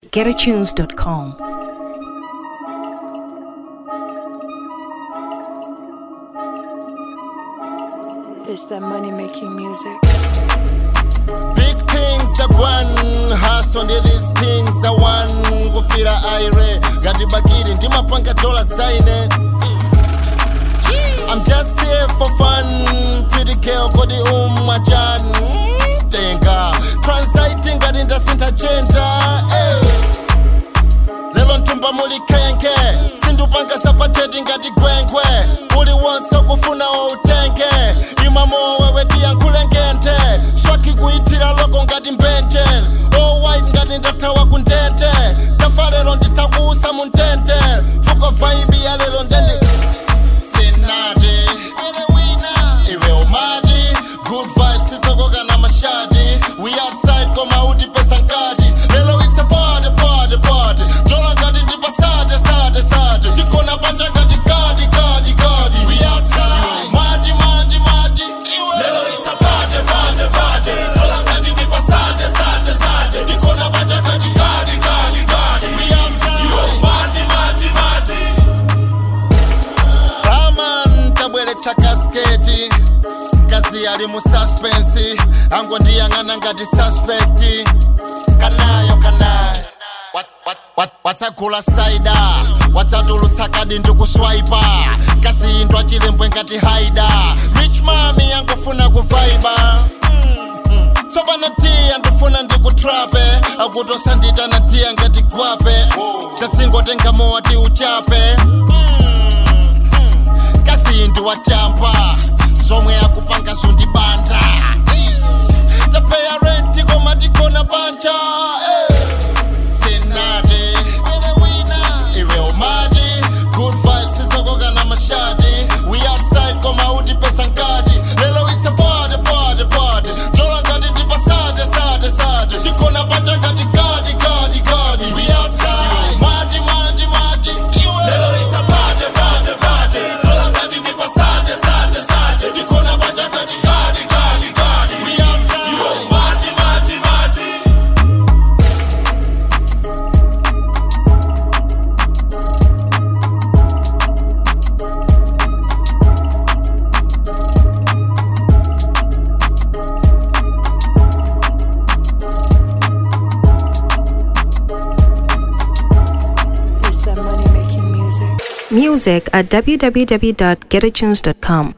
www.getatunes.com. It's that money making music. Big things are one, hustle ndi these things are one. Kufira aire, gati bakiri ndimapanga dola zaine. I'm just here for fun, pretty girl kodi umwajan. Tenga, transiting gati ndasinta gender. Hey. lelo ntumba muli khenke sindupanga sapateti ngati gwengwe uli wonse kufuna wautenge imamo wewe tiyankhule ngente swaki kuyithira loko ngati mbenje all white ngati ndathawa kundente tafa lero ndithakuusa mu ntente fuko vaibi ya lero ndende senade iwe umati good vibes sisokoka na mashadi we outside koma utipesa nkati lelo it's a party party party dola ngati ndipasade sade sade tikona panja ngati kadi kadi kadi we outside madi madi madi iwe lelo it's a party party party dola ngati ndipasade sade sade tikona panja ngati kadi kadi kadi we outside iwe madi madi madi Raman tabweretsa kasketi mkazi ali mu suspense angondiyang'ana ngati suspect kanayo kanayo Wat- wat- wat- watsagula saida watsatulutsa kadi ndikuswaipa kasi indwa chilembwe ngati haida rich mami yangofuna kuvaiba tsopano tiya ndifuna ndikutrape akutosanditana tiya ngati gwape tatsingotenga mowa ti uchape kasindu wachampa zomwe akupanga zondibanda tapeya renti koma tikona panja senade iwe umati good vibes isokoka na mashadi we outside koma utipesa nkati lelo it's a party party party dola ngati ndipasade sade sade tikona panja ngati kadi kadi kadi we outside madi madi madi iwe lelo it's a party party party dola ngati ndipasade sade sade tikona panja ngati kadi kadi kadi we outside iwe madi madi madi It's that money making music. Music at www.getatunes.com.